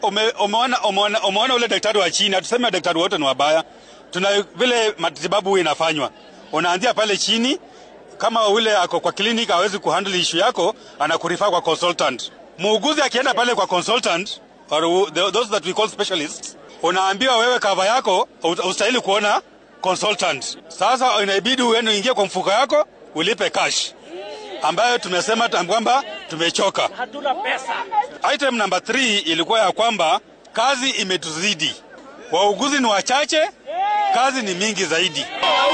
ume, umeona, umeona, umeona ule daktari wa chini, hatuseme daktari wote ni wabaya. Tuna vile matibabu huwa inafanywa, unaanzia pale chini. Kama ule ako kwa clinic hawezi kuhandle issue yako, anakurifaa kwa consultant. Muuguzi akienda pale kwa consultant or the, those that we call specialists, unaambiwa wewe kava yako ustahili kuona consultant. Sasa inabidi uende uingie kwa mfuko yako ulipe cash, ambayo tumesema kwamba tumechoka. Hatuna pesa. Item number 3 ilikuwa ya kwamba kazi imetuzidi, wauguzi ni wachache, kazi ni mingi zaidi.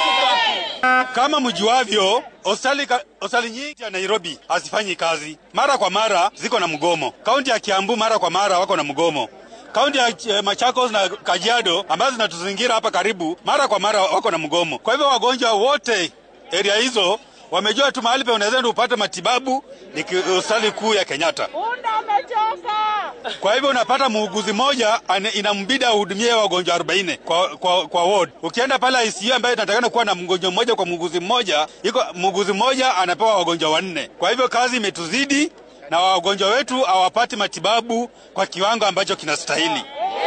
Kama mjuavyo, hospitali ka- hospitali nyingi ya Nairobi hazifanyi kazi, mara kwa mara ziko na mgomo. Kaunti ya Kiambu mara kwa mara wako na mgomo. Kaunti ya eh, Machakos na Kajiado ambazo zinatuzingira hapa karibu, mara kwa mara wako na mgomo. Kwa hivyo wagonjwa wote area hizo wamejua tu mahali pe unaweza enda upate matibabu ni ki- hospitali kuu ya Kenyatta. Punda amechoka. Kwa hivyo unapata muuguzi mmoja ane- inambidi ahudumie wagonjwa 40 kwa, kwa, kwa ward. Ukienda pale ICU ambayo inatakana kuwa na mgonjwa mmoja kwa muuguzi mmoja, iko muuguzi mmoja anapewa wagonjwa wanne. Kwa hivyo kazi imetuzidi na wagonjwa wetu hawapati matibabu kwa kiwango ambacho kinastahili.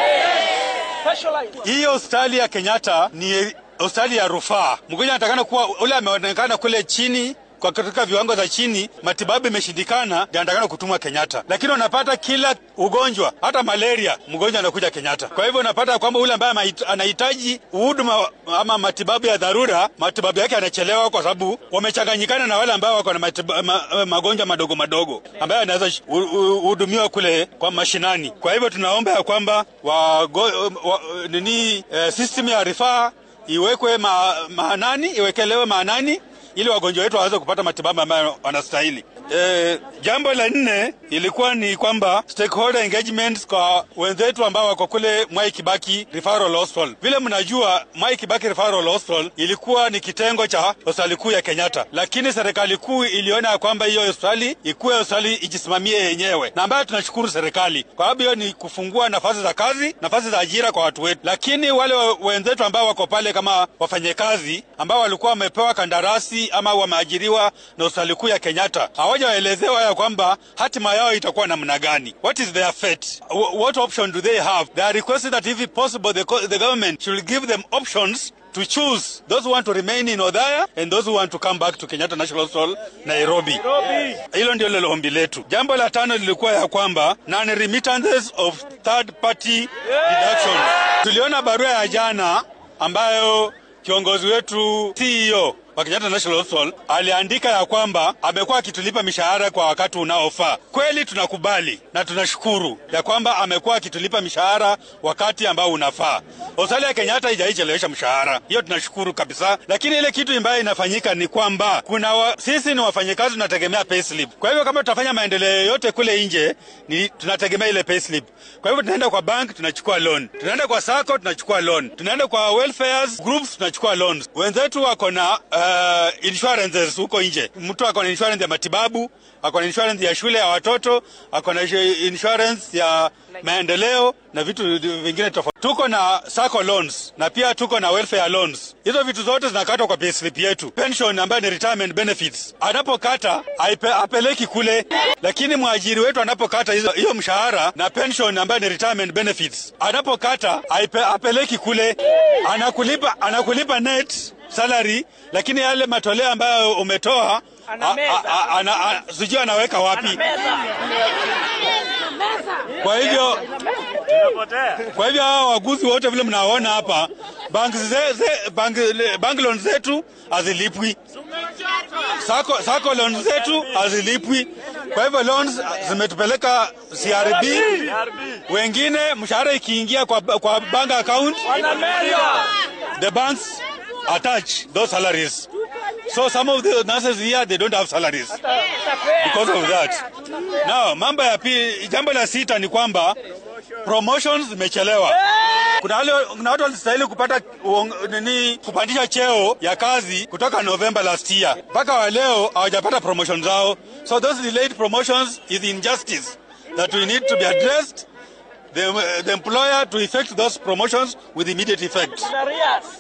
Specialized. Hii hospitali ya Kenyatta ni hospitali ya rufaa. Mgonjwa anatakana kuwa ule ameonekana kule chini kwa katika viwango za chini, matibabu imeshindikana, ndio anatakana kutumwa Kenyatta. Lakini unapata kila ugonjwa, hata malaria, mgonjwa anakuja Kenyatta. Kwa hivyo unapata kwamba ule ambaye mahit- anahitaji huduma ama matibabu ya dharura, matibabu yake yanachelewa kwa sababu wamechanganyikana na wale ambao wako na matiba- ma, magonjwa madogo madogo ambayo yanaweza sh- hu- hu- hudumiwa kule kwa mashinani. Kwa hivyo tunaomba ya kwamba wago, wa, nini eh, system ya rifaa iwekwe ma, maanani, iwekelewe maanani ili wagonjwa wetu waweze kupata matibabu ambayo wanastahili. E, jambo la nne ilikuwa ni kwamba stakeholder engagements kwa wenzetu ambao wako kule Mwai Kibaki Referral Hospital. Vile mnajua Mwai Kibaki Referral Hospital ilikuwa ni kitengo cha hospitali kuu ya Kenyatta, lakini serikali kuu iliona ya kwamba hiyo hospitali ikuwe hospitali ijisimamie yenyewe, na ambayo tunashukuru serikali kwa sababu hiyo ni kufungua nafasi za kazi, nafasi za ajira kwa watu wetu. Lakini wale wa- wenzetu ambao wako pale kama wafanyakazi ambao walikuwa wamepewa kandarasi ama wameajiriwa na hospitali kuu ya Kenyatta hawajaelezewa ya kwamba hatima yao itakuwa namna gani. What is their fate? Wh- What option do they have? They are requesting that if possible the, co- the government should give them options to choose those who want to remain in Odhaya and those who want to come back to Kenyatta National Hospital Nairobi. Hilo ndio lilo ombi letu. Jambo la tano lilikuwa ya kwamba non-remittances of third party deductions. Tuliona barua ya jana ambayo kiongozi wetu CEO wa Kenyatta National Hospital aliandika ya kwamba amekuwa akitulipa mishahara kwa wakati unaofaa. Kweli tunakubali na tunashukuru ya kwamba amekuwa akitulipa mishahara wakati ambao unafaa. Hospitali ya Kenyatta haijaichelewesha mshahara, hiyo tunashukuru kabisa. Lakini ile kitu ambayo inafanyika ni kwamba kuna wa, sisi ni wafanyakazi tunategemea payslip. Kwa hivyo kama tutafanya maendeleo yote kule nje ni tunategemea ile payslip. Kwa hivyo tunaenda kwa bank tunachukua loan, tunaenda kwa sacco tunachukua loan, tunaenda kwa welfares groups tunachukua loans. Wenzetu wako na uh, insurances huko nje. Mtu ako na insurance ya matibabu, ako na insurance ya shule ya watoto, ako na insurance ya maendeleo na vitu vingine tofauti. Tuko na sacco loans na pia tuko na welfare loans. Hizo vitu zote zinakatwa kwa payslip yetu. Pension ambayo ni retirement benefits, anapokata aipe, apeleki kule, lakini mwajiri wetu anapokata hizo hiyo mshahara na pension ambayo ni retirement benefits, anapokata aipe, apeleki kule, anakulipa anakulipa net salary, lakini yale matoleo ambayo umetoa Anameza. a- a- ana- a- sijui anaweka wapi. Meza. Kwa hivyo kwa hivyo hawa waguzi wote vile mnaona hapa, bank, ze, ze, bank, bank loan zetu hazilipwi, sako, sako loan zetu hazilipwi. Kwa hivyo loans zimetupeleka CRB, wengine mshahara ikiingia kwa, kwa bank account Wanameza. the banks attach those salaries. So some of the nurses here they don't have salaries because of that. Now, mambo ya pili, jambo la sita ni kwamba promotions zimechelewa. Kuna wale kuna watu walistahili kupata uong- nini kupandisha cheo ya kazi kutoka November last year mpaka wa leo hawajapata promotion zao. So those delayed promotions is injustice that we need to be addressed. The, the employer to effect those promotions with immediate effect. Darius.